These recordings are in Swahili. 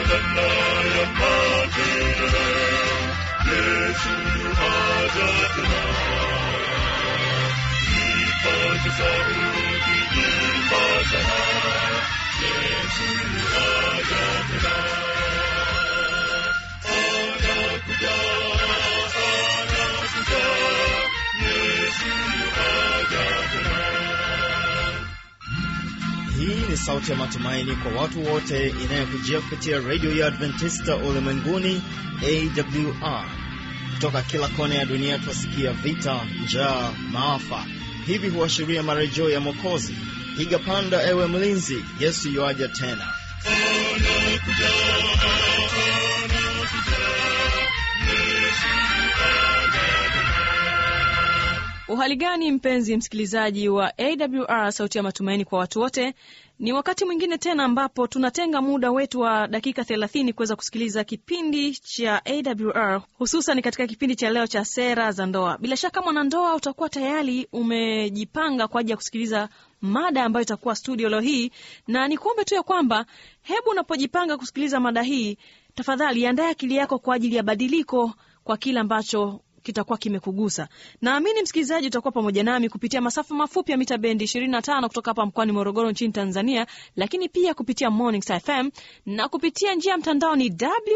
Hii ni sauti ya matumaini kwa watu wote inayokujia kupitia redio ya Adventista ulimwenguni AWR. Kutoka kila kona ya dunia twasikia vita, njaa, maafa. Hivi huashiria marejeo ya Mwokozi. Piga panda, ewe mlinzi, Yesu yuaja tena. Uhali gani mpenzi msikilizaji wa AWR sauti ya matumaini kwa watu wote. Ni wakati mwingine tena ambapo tunatenga muda wetu wa dakika 30 kuweza kusikiliza kipindi cha AWR, hususan katika kipindi cha leo cha sera za ndoa. Bila shaka mwanandoa, utakuwa tayari umejipanga kwa ajili ya kusikiliza mada ambayo itakuwa studio leo hii, na nikuombe tu ya kwamba hebu unapojipanga kusikiliza mada hii, tafadhali andae akili yako kwa ajili ya badiliko kwa kile ambacho kitakuwa kimekugusa. Naamini msikilizaji utakuwa pamoja nami kupitia masafa mafupi ya mita bendi 25 kutoka hapa mkoani Morogoro nchini Tanzania, lakini pia kupitia Morning Star FM na kupitia njia ya mtandao ni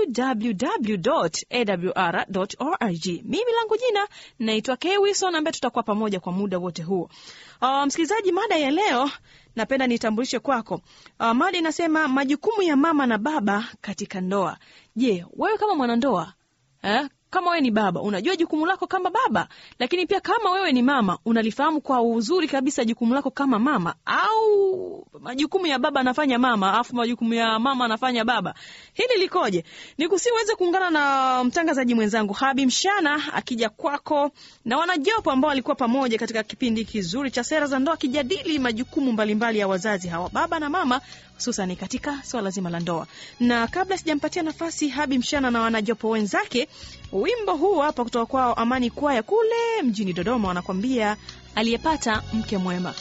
www.awr.org. Mimi langu jina naitwa Kay Wilson ambaye tutakuwa pamoja kwa muda wote huo. Uh, msikilizaji, mada ya leo napenda nitambulishe kwako. Uh, mada inasema majukumu ya mama na baba katika ndoa. Je, wewe kama mwanandoa eh, kama wewe ni baba unajua jukumu lako kama baba, lakini pia kama wewe ni mama unalifahamu kwa uzuri kabisa jukumu lako kama mama, au majukumu ya baba anafanya mama afu majukumu ya mama anafanya baba. Hili likoje? Nikusiweze kuungana na mtangazaji mwenzangu Habi Mshana akija kwako na wanajopo ambao walikuwa pamoja katika kipindi kizuri cha sera za ndoa, kijadili majukumu mbalimbali mbali ya wazazi hawa baba na mama hususan katika swala zima la ndoa. Na kabla sijampatia nafasi Habi Mshana na wanajopo wenzake, wimbo huu hapa kutoka kwao Amani Kwaya kule mjini Dodoma, wanakwambia aliyepata mke mwema.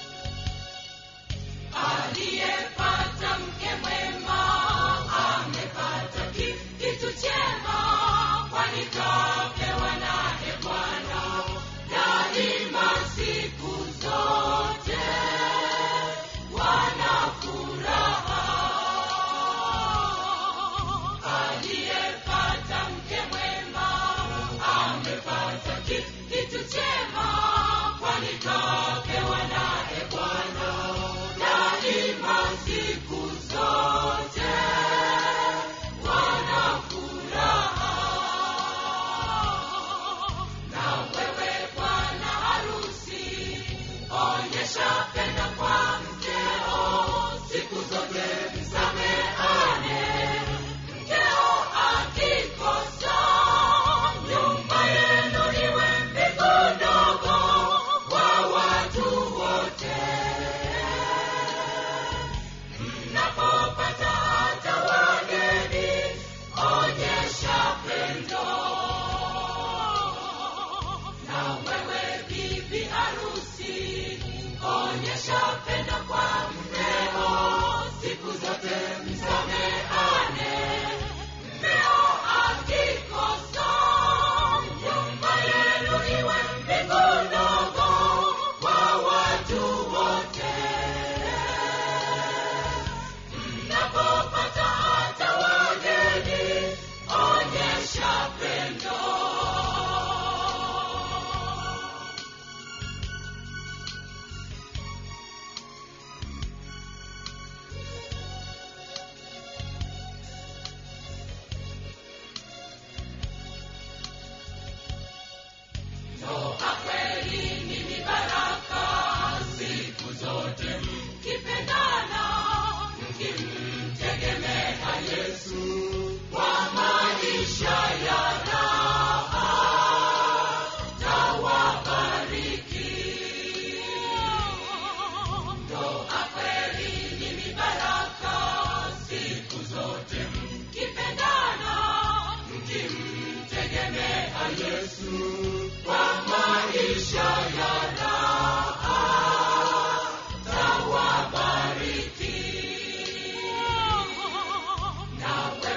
Aliyepata mke mwema amepata kitu chema, kwani kapewa naye Bwana daima siku zote wana furaha. Aliyepata mke mwema amepata kitu chema, kwani kapewa naye Bwana daima siku zote wana furaha. Na wewe bwana harusi, onyesha pendo kwa mkeo, siku zote msameane. Mkeo akikosa, nyumba yenu iwe mbingu ndogo kwa watu wote. Mnapopata hata wageni, onyesha pendo. Na wewe bibi harusi, onyesha pendo kwa mmeo, siku zote msameane. Mmeo akikosa, nyumba yenu iwe mbingu ndogo kwa watu wote. Mnapopata hata wageni, onyesha pendo. Ndoa kweli ni baraka, siku zote mkipendana, mkimtegemea Yesu kwa maisha ya raha, tawabariki. Ndoa kweli ni baraka, siku zote mkipendana, mkimtegemea Yesu kwa maisha ya raha, tawabariki. Nawe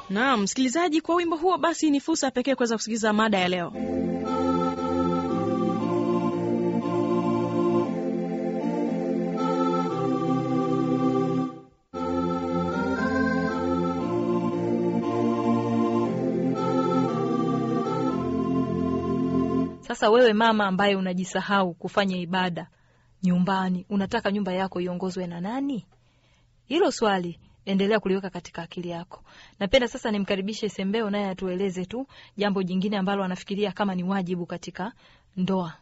Naam, msikilizaji, kwa wimbo huo basi ni fursa pekee kuweza kusikiliza mada ya leo. Sasa wewe mama ambaye unajisahau kufanya ibada nyumbani, unataka nyumba yako iongozwe na nani? Hilo swali endelea kuliweka katika akili yako. Napenda sasa nimkaribishe Sembeo naye atueleze tu jambo jingine ambalo anafikiria kama ni wajibu katika ndoa.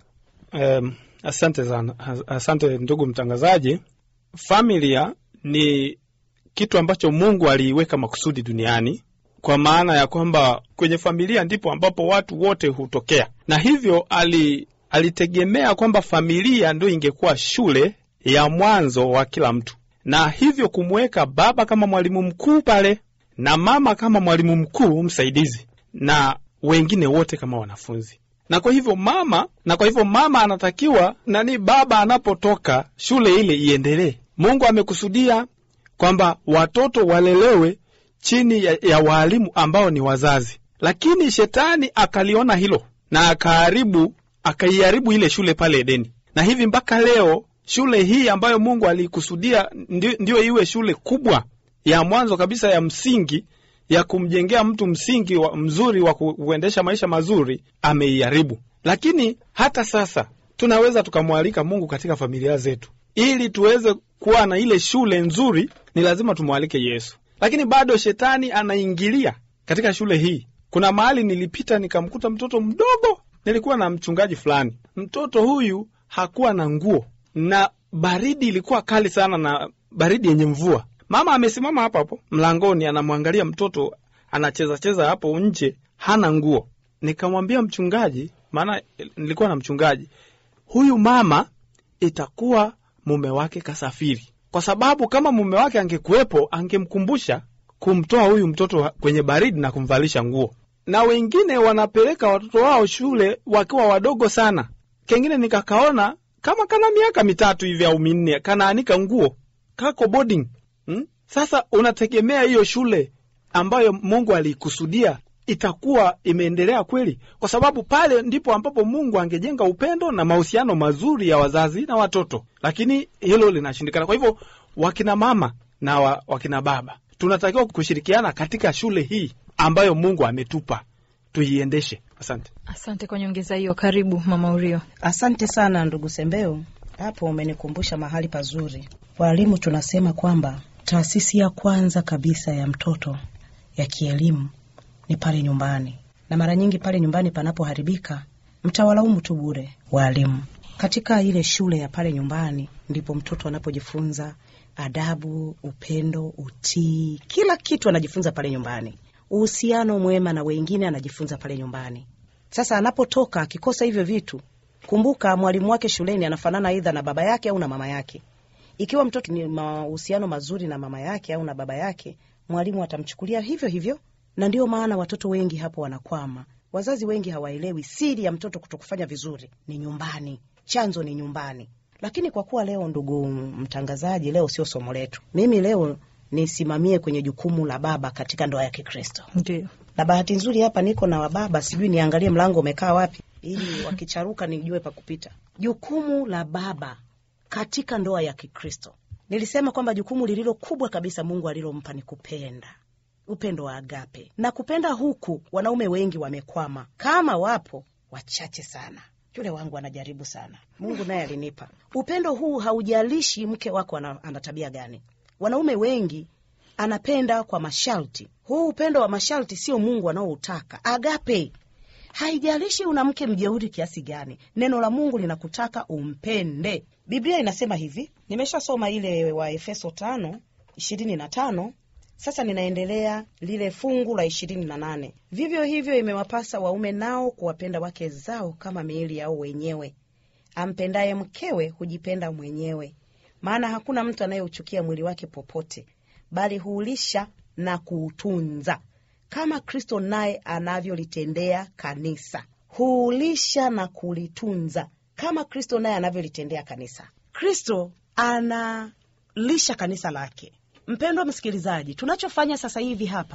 Um, asante sana, As- asante ndugu mtangazaji. Familia ni kitu ambacho Mungu aliiweka makusudi duniani, kwa maana ya kwamba kwenye familia ndipo ambapo watu wote hutokea, na hivyo ali, alitegemea kwamba familia ndio ingekuwa shule ya mwanzo wa kila mtu, na hivyo kumweka baba kama mwalimu mkuu pale na mama kama mwalimu mkuu msaidizi na wengine wote kama wanafunzi na kwa hivyo mama na kwa hivyo mama anatakiwa nani, baba anapotoka shule ile iendelee. Mungu amekusudia kwamba watoto walelewe chini ya, ya waalimu ambao ni wazazi, lakini shetani akaliona hilo na akaharibu akaiharibu ile shule pale Edeni, na hivi mpaka leo shule hii ambayo Mungu aliikusudia ndio, ndio iwe shule kubwa ya mwanzo kabisa ya msingi ya kumjengea mtu msingi wa, mzuri wa ku- kuendesha maisha mazuri ameiharibu. Lakini hata sasa tunaweza tukamwalika Mungu katika familia zetu, ili tuweze kuwa na ile shule nzuri, ni lazima tumwalike Yesu. Lakini bado shetani anaingilia katika shule hii. Kuna mahali nilipita nikamkuta mtoto mdogo, nilikuwa na mchungaji fulani. Mtoto huyu hakuwa na nguo na baridi ilikuwa kali sana, na baridi yenye mvua. Mama amesimama hapo hapo mlangoni, anamwangalia mtoto anacheza cheza hapo nje, hana nguo. Nikamwambia mchungaji, maana nilikuwa na mchungaji, huyu mama itakuwa mume wake kasafiri, kwa sababu kama mume wake angekuwepo angemkumbusha kumtoa huyu mtoto kwenye baridi na kumvalisha nguo. Na wengine wanapeleka watoto wao shule wakiwa wadogo sana. Kengine nikakaona kama kana miaka mitatu hivi au minne, kanaanika nguo kako boarding hmm? Sasa unategemea hiyo shule ambayo Mungu aliikusudia itakuwa imeendelea kweli? Kwa sababu pale ndipo ambapo Mungu angejenga upendo na mahusiano mazuri ya wazazi na watoto, lakini hilo linashindikana. Kwa hivyo wakina mama na wa, wakina baba tunatakiwa kushirikiana katika shule hii ambayo Mungu ametupa tuiendeshe. Asante. Asante kwa nyongeza hiyo. Karibu mama Urio. Asante sana ndugu Sembeo, hapo umenikumbusha mahali pazuri. Walimu tunasema kwamba taasisi ya kwanza kabisa ya mtoto ya kielimu ni pale nyumbani, na mara nyingi pale nyumbani panapoharibika mtawalaumu tu bure walimu. Katika ile shule ya pale nyumbani ndipo mtoto anapojifunza adabu, upendo, utii, kila kitu anajifunza pale nyumbani. Uhusiano mwema na wengine anajifunza pale nyumbani. Sasa anapotoka akikosa hivyo vitu, kumbuka mwalimu wake shuleni anafanana aidha na baba yake au na mama yake. Ikiwa mtoto ni mahusiano mazuri na mama yake au na baba yake, mwalimu atamchukulia hivyo hivyo, na ndio maana watoto wengi hapo wanakwama. Wazazi wengi hawaelewi siri ya mtoto kutokufanya vizuri ni nyumbani, chanzo ni nyumbani. Lakini kwa kuwa leo, ndugu mtangazaji, leo sio somo letu, mimi leo nisimamie kwenye jukumu la baba katika ndoa ya Kikristo Ndio. na bahati nzuri hapa niko na wababa, sijui niangalie mlango umekaa wapi, ili wakicharuka nijue pa kupita. Jukumu la baba katika ndoa ya Kikristo, nilisema kwamba jukumu lililo kubwa kabisa Mungu alilompa ni kupenda, upendo wa agape. Na kupenda huku wanaume wengi wamekwama, kama wapo wachache sana. Yule wangu anajaribu sana, Mungu naye alinipa upendo huu. Haujalishi mke wako ana, ana tabia gani. Wanaume wengi anapenda kwa masharti. Huu upendo wa masharti sio Mungu anaoutaka. Agape, haijalishi una mke mjeuri kiasi gani, neno la Mungu linakutaka umpende. Biblia inasema hivi, nimeshasoma ile wa Efeso tano ishirini na tano sasa ninaendelea lile fungu la ishirini na nane vivyo hivyo imewapasa waume nao kuwapenda wake zao kama miili yao wenyewe. Ampendaye mkewe hujipenda mwenyewe, maana hakuna mtu anayeuchukia mwili wake popote, bali huulisha na kuutunza kama Kristo naye anavyolitendea kanisa. Huulisha na kulitunza kama Kristo naye anavyolitendea kanisa. Kristo analisha kanisa lake. Mpendwa msikilizaji, tunachofanya sasa hivi hapa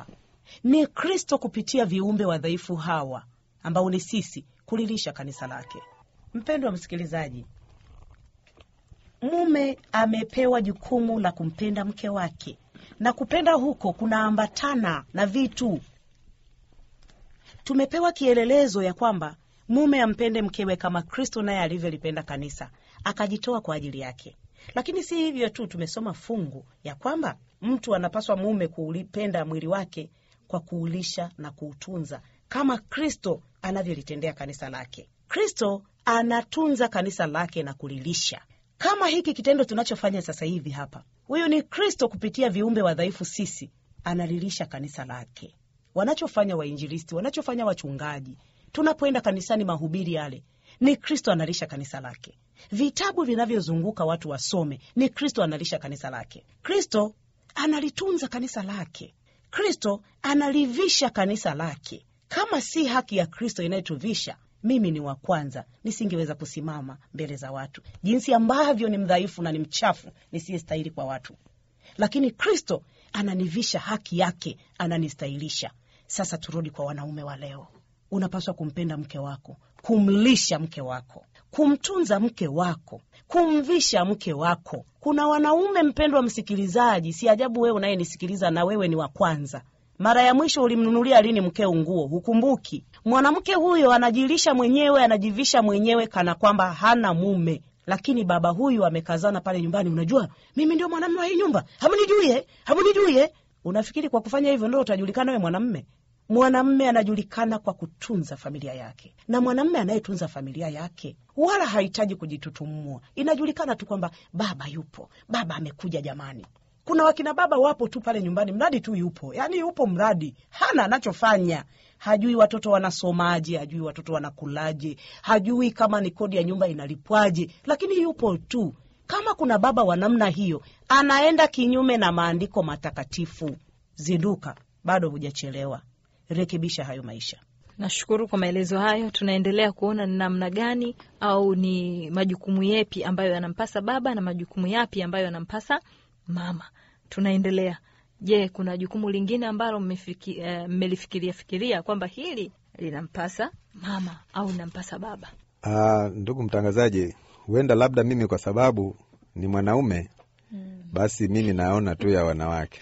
Ni Kristo kupitia viumbe wadhaifu hawa ambao ni sisi kulilisha kanisa lake. Mpendwa msikilizaji, mume amepewa jukumu la kumpenda mke wake, na kupenda huko kunaambatana na vitu. Tumepewa kielelezo ya kwamba mume ampende mkewe kama Kristo naye alivyolipenda kanisa akajitoa kwa ajili yake. Lakini si hivyo tu, tumesoma fungu ya kwamba mtu anapaswa mume kuulipenda mwili wake kwa kuulisha na kuutunza kama Kristo anavyolitendea kanisa lake. Kristo anatunza kanisa lake na kulilisha, kama hiki kitendo tunachofanya sasa hivi hapa. Huyu ni Kristo kupitia viumbe wadhaifu sisi, analilisha kanisa lake. Wanachofanya wainjilisti, wanachofanya wachungaji, tunapoenda kanisani, mahubiri yale ni Kristo analisha kanisa lake. Vitabu vinavyozunguka watu wasome, ni Kristo analisha kanisa lake. Kristo analitunza kanisa lake. Kristo analivisha kanisa lake. Kama si haki ya Kristo inayotuvisha, mimi ni wa kwanza nisingeweza kusimama mbele za watu, jinsi ambavyo ni mdhaifu na ni mchafu nisiyestahili kwa watu, lakini Kristo ananivisha haki yake, ananistahilisha. Sasa turudi kwa wanaume wa leo. Unapaswa kumpenda mke wako, kumlisha mke wako, kumtunza mke wako, kumvisha mke wako. Kuna wanaume, mpendwa msikilizaji, si ajabu wewe unayenisikiliza na wewe ni wa kwanza. Mara ya mwisho ulimnunulia lini mkeo nguo? Hukumbuki. Mwanamke huyo anajilisha mwenyewe, anajivisha mwenyewe kana kwamba hana mume, lakini baba huyu amekazana pale nyumbani. Unajua mimi ndio mwanamume wa hii nyumba, hamunijuie, hamunijuie. Unafikiri kwa kufanya hivyo ndio utajulikana wewe mwanamume? Mwanamme anajulikana kwa kutunza familia yake, na mwanamme anayetunza familia yake wala hahitaji kujitutumua. Inajulikana tu kwamba baba yupo, baba amekuja. Jamani, kuna wakina baba wapo tu pale nyumbani, mradi tu yupo, yaani yupo mradi, hana anachofanya. Hajui watoto wanasomaje, hajui watoto wanakulaje, hajui kama ni kodi ya nyumba inalipwaje, lakini yupo tu. Kama kuna baba wa namna hiyo anaenda kinyume na maandiko matakatifu, zinduka, bado hujachelewa. Rekebisha hayo maisha. Nashukuru kwa maelezo hayo. Tunaendelea kuona ni namna gani au ni majukumu yepi ambayo yanampasa baba na majukumu yapi ambayo yanampasa mama. Tunaendelea. Je, kuna jukumu lingine ambalo mmefiki- eh, mmelifikiria fikiria kwamba hili linampasa mama au linampasa baba? Ah, ndugu mtangazaji, huenda labda mimi kwa sababu ni mwanaume basi mimi naona tu ya wanawake.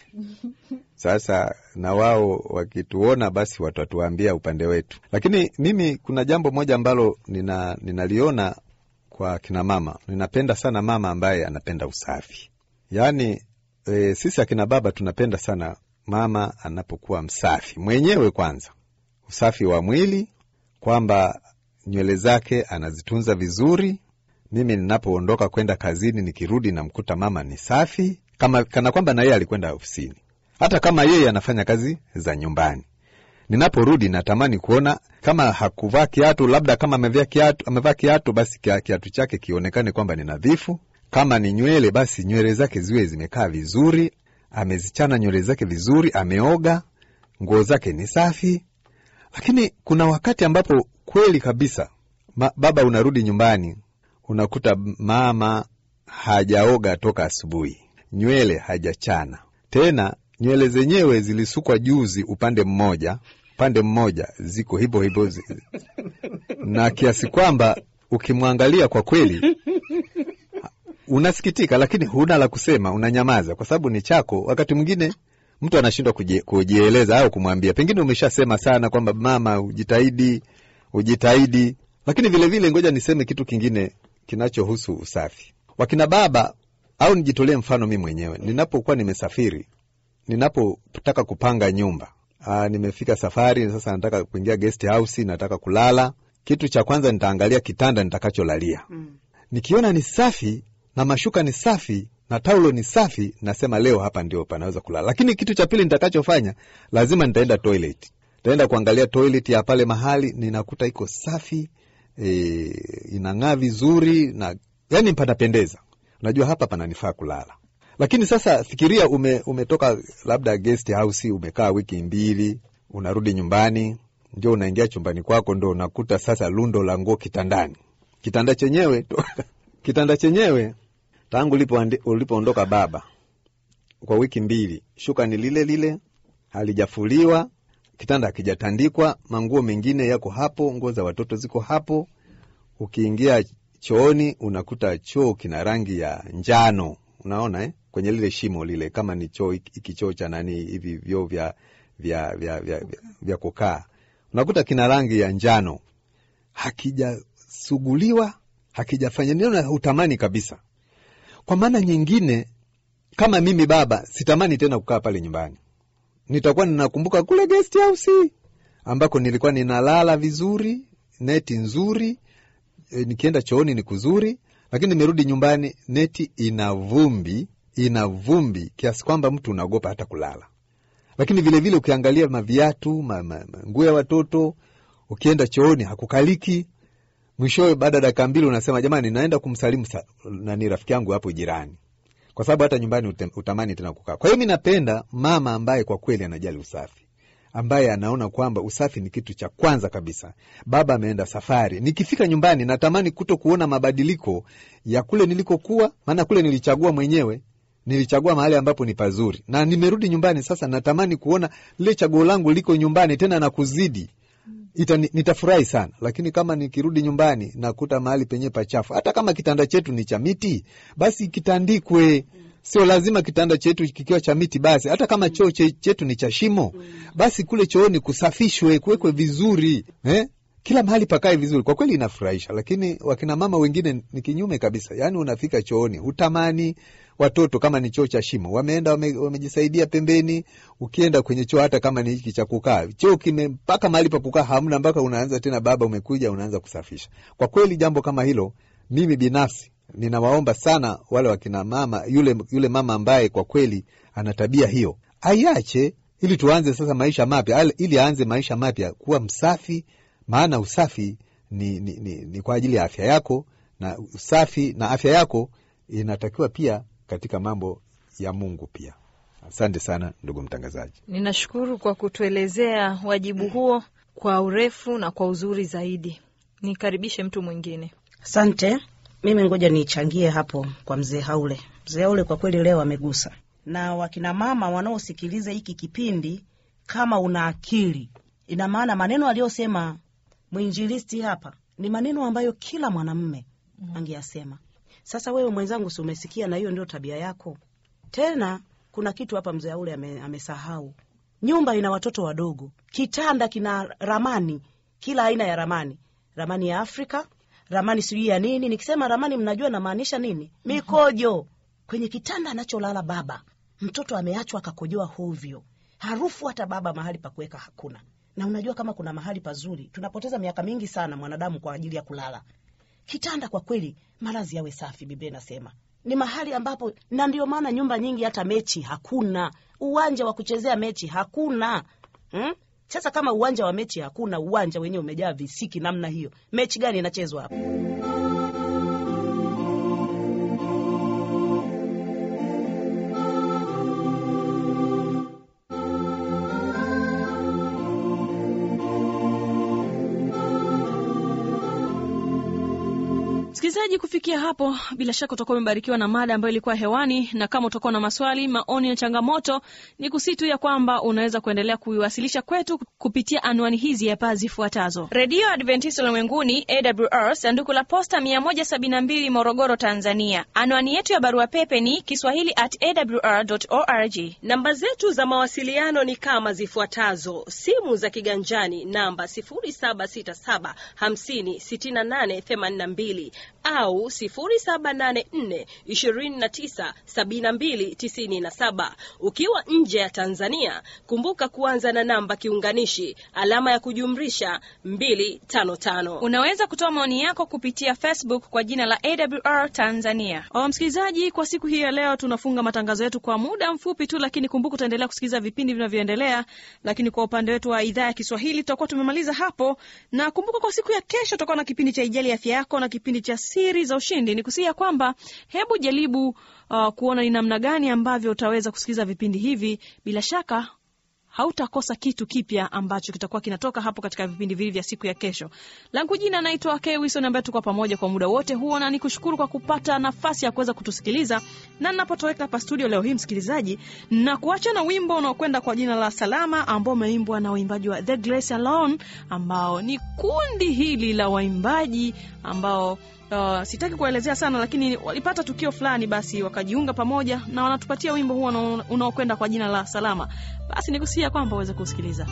Sasa na wao wakituona, basi watatuambia upande wetu. Lakini mimi kuna jambo moja ambalo nina, ninaliona kwa kina mama. Ninapenda sana mama ambaye anapenda usafi, yaani e, sisi akina baba tunapenda sana mama anapokuwa msafi mwenyewe, kwanza usafi wa mwili, kwamba nywele zake anazitunza vizuri. Mimi ninapoondoka kwenda kazini, nikirudi namkuta mama ni safi, kama kana kwamba na yeye alikwenda ofisini, hata kama yeye anafanya kazi za nyumbani. Ninaporudi natamani kuona kama hakuvaa kiatu, labda kama amevaa kiatu, amevaa kiatu, basi kia- kiatu chake kionekane kwamba ni nadhifu. Kama ni nywele, basi nywele zake ziwe zimekaa vizuri, amezichana nywele zake vizuri, ameoga, nguo zake ni safi. Lakini kuna wakati ambapo kweli kabisa ma, baba unarudi nyumbani unakuta mama hajaoga toka asubuhi, nywele hajachana tena, nywele zenyewe zilisukwa juzi upande mmoja, upande mmoja ziko hivyo hivyo zi- na kiasi kwamba ukimwangalia kwa kweli unasikitika, lakini huna la kusema, unanyamaza kwa sababu ni chako. Wakati mwingine mtu anashindwa kujie- kujieleza au kumwambia, pengine umeshasema sana kwamba mama, ujitahidi, ujitahidi. Lakini vilevile vile, ngoja niseme kitu kingine kinachohusu usafi. Wakina baba au nijitolee mfano mi mwenyewe, ninapokuwa nimesafiri, ninapotaka kupanga nyumba aa, nimefika safari sasa, nataka kuingia guest house, nataka kulala, kitu cha kwanza nitaangalia kitanda nitakacholalia. Nikiona ni safi na mashuka ni safi na taulo ni safi, nasema leo hapa ndio panaweza kulala. Lakini kitu cha pili nitakachofanya, lazima nitaenda toilet, nitaenda kuangalia toilet ya pale mahali, ninakuta iko safi e, inang'aa vizuri na yani panapendeza, unajua hapa pananifaa kulala. Lakini sasa fikiria, ume, umetoka labda guest house, umekaa wiki mbili, unarudi nyumbani, ndio unaingia chumbani kwako, ndo unakuta sasa lundo la nguo kitandani. Kitanda chenyewe kitanda chenyewe tangu ulipo ulipoondoka baba kwa wiki mbili, shuka ni lile lile, halijafuliwa, kitanda hakijatandikwa, manguo mengine yako hapo, nguo za watoto ziko hapo. Ukiingia chooni unakuta choo kina rangi ya njano, unaona eh? kwenye lile shimo lile, kama ni choo hiki choo cha nani hivi vyoo vya, vya, vya, vya, vya, vya kukaa, unakuta kina rangi ya njano, hakijasuguliwa, hakijafanya nini, na hutamani kabisa. Kwa maana nyingine, kama mimi baba, sitamani tena kukaa pale nyumbani, nitakuwa ninakumbuka kule guest house ambako nilikuwa ninalala vizuri, neti nzuri e, nikienda chooni ni kuzuri, lakini nimerudi nyumbani neti ina vumbi, ina vumbi kiasi kwamba mtu unaogopa hata kulala. Lakini vilevile vile ukiangalia maviatu ma, ma, ma, nguo ya watoto, ukienda chooni hakukaliki. Mwishowe baada ya dakika mbili unasema jamani, naenda kumsalimu sa, nani rafiki yangu hapo jirani, kwa sababu hata nyumbani utem, utamani tena kukaa. Kwa hiyo mi napenda mama ambaye kwa kweli anajali usafi ambaye anaona kwamba usafi ni kitu cha kwanza kabisa. Baba ameenda safari, nikifika nyumbani natamani kuto kuona mabadiliko ya kule nilikokuwa, maana kule nilichagua mwenyewe, nilichagua mahali ambapo ni pazuri, na nimerudi nyumbani sasa, natamani kuona lile chaguo langu liko nyumbani tena na kuzidi Ita, nitafurahi sana, lakini kama nikirudi nyumbani nakuta mahali penyewe pachafu, hata kama kitanda chetu ni cha miti, basi kitandikwe. Sio lazima kitanda chetu kikiwa cha miti basi, hata kama choo chetu ni cha shimo, basi kule chooni kusafishwe, kuwekwe vizuri eh? Kila mahali pakae vizuri. Kwa kweli inafurahisha, lakini wakina mama wengine ni kinyume kabisa. Yaani unafika chooni hutamani watoto, kama ni choo cha shimo, wameenda wame, wamejisaidia pembeni. Ukienda kwenye choo, hata kama ni hiki cha kukaa, choo kime mpaka mahali pa kukaa hamna, mpaka unaanza tena, baba umekuja, unaanza kusafisha. Kwa kweli jambo kama hilo, mimi binafsi ninawaomba sana wale wakina mama, yule, yule mama ambaye kwa kweli ana tabia hiyo aiache, ili tuanze sasa maisha mapya, ili aanze maisha mapya kuwa msafi, maana usafi ni, ni, ni, ni kwa ajili ya afya yako, na usafi na afya yako inatakiwa pia katika mambo ya Mungu pia. Asante sana ndugu mtangazaji. Ninashukuru kwa kutuelezea wajibu huo kwa urefu na kwa uzuri zaidi. Nikaribishe mtu mwingine. Asante. Mimi ngoja nichangie hapo kwa mzee Haule. Mzee Haule kwa kweli leo amegusa, na wakina mama wanaosikiliza hiki kipindi, kama una akili, ina maana maneno aliyosema mwinjilisti hapa ni maneno ambayo kila mwanamme mm. angeyasema. Sasa wewe mwenzangu, si umesikia? Na hiyo ndio tabia yako. Tena kuna kitu hapa mzee Haule ame, amesahau. Nyumba ina watoto wadogo, kitanda kina ramani, kila aina ya ramani, ramani ya Afrika ramani sijui ya nini. Nikisema ramani, mnajua namaanisha nini? Mikojo kwenye kitanda anacholala baba. Mtoto ameachwa akakojoa hovyo, harufu hata baba mahali pa kuweka hakuna. Na unajua kama kuna mahali pazuri, tunapoteza miaka mingi sana mwanadamu kwa ajili ya kulala. Kitanda kwa kweli, malazi yawe safi. Biblia inasema ni mahali ambapo, na ndio maana nyumba nyingi hata mechi hakuna, uwanja wa kuchezea mechi hakuna hmm? Sasa kama uwanja wa mechi hakuna, uwanja wenyewe umejaa visiki namna hiyo, mechi gani inachezwa hapo? Msikilizaji, kufikia hapo, bila shaka utakuwa umebarikiwa na mada ambayo ilikuwa hewani, na kama utakuwa na maswali, maoni na changamoto, ni kusitu ya kwamba unaweza kuendelea kuiwasilisha kwetu kupitia anwani hizi hapa zifuatazo: Redio Adventista Ulimwenguni, AWR, sanduku la posta 172 Morogoro, Tanzania. Anwani yetu ya barua pepe ni kiswahili at awr org. Namba zetu za mawasiliano ni kama zifuatazo: simu za kiganjani namba 0767 50 68 82 au 0784 29 72 97. Ukiwa nje ya Tanzania, kumbuka kuanza na namba kiunganishi alama ya kujumlisha 255. Unaweza kutoa maoni yako kupitia Facebook kwa jina la AWR Tanzania. O, msikilizaji, kwa siku hii ya leo tunafunga matangazo yetu kwa muda mfupi tu, lakini kumbuka utaendelea kusikiliza vipindi vinavyoendelea. Lakini kwa upande wetu wa idhaa ya Kiswahili tutakuwa tumemaliza hapo, na kumbuka kwa siku ya kesho tutakuwa na kipindi cha Ijali Afya Yako na kipindi cha Siri za Ushindi. Ni kusia kwamba hebu jaribu uh, kuona ni namna gani ambavyo utaweza kusikiliza vipindi hivi. Bila shaka hautakosa kitu kipya ambacho kitakuwa kinatoka hapo katika vipindi vili vya siku ya kesho. Langu jina naitwa Kay Wilson ambaye tuko pamoja kwa muda wote huo, na nikushukuru kwa kupata nafasi ya kuweza kutusikiliza, na ninapotoweka hapa studio leo hii, msikilizaji, na kuacha na wimbo unaokwenda kwa jina la Salama ambao umeimbwa na waimbaji wa The Grace Alone ambao ni kundi hili la waimbaji ambao Uh, sitaki kuelezea sana lakini walipata tukio fulani, basi wakajiunga pamoja na wanatupatia wimbo huo unao- unaokwenda kwa jina la Salama. Basi nikusia kwamba uweze kusikiliza.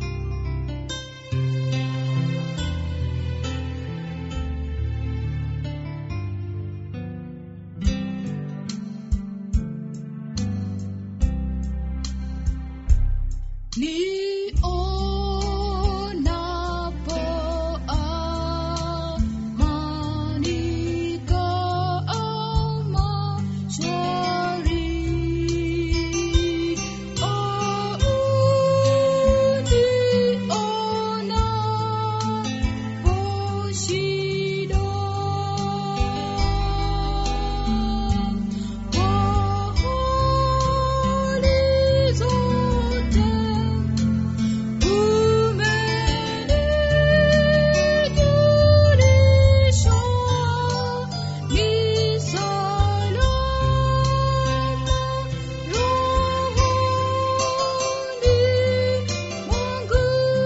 Nionapo amani kama shwari, au nionapo shida, hali zote umenijulisha ni salama rohoni mwangu.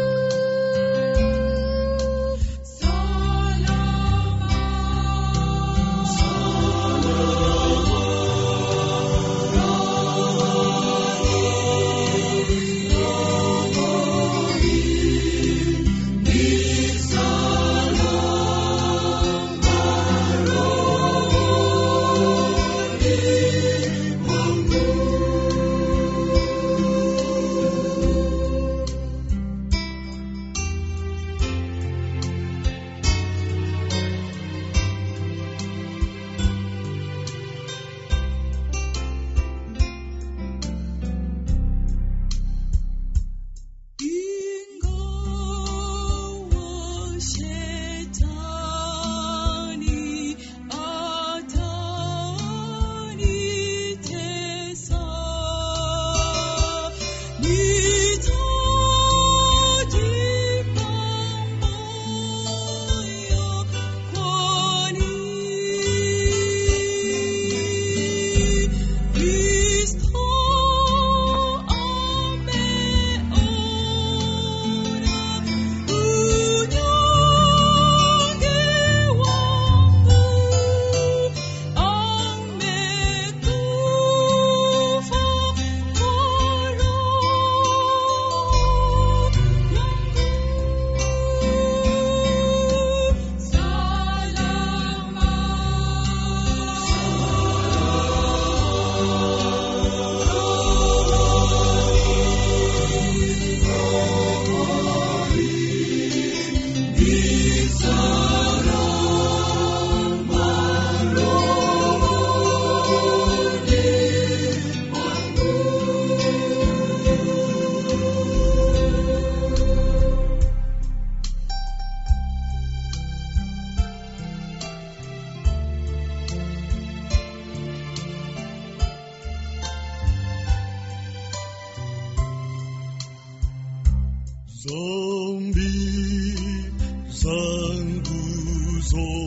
Ingawa shetani atanitesa, nitajipamba moyo, kwani Kristo ameona unyonge wangu, amekufa kwa roho yangu. Zambi zangu zote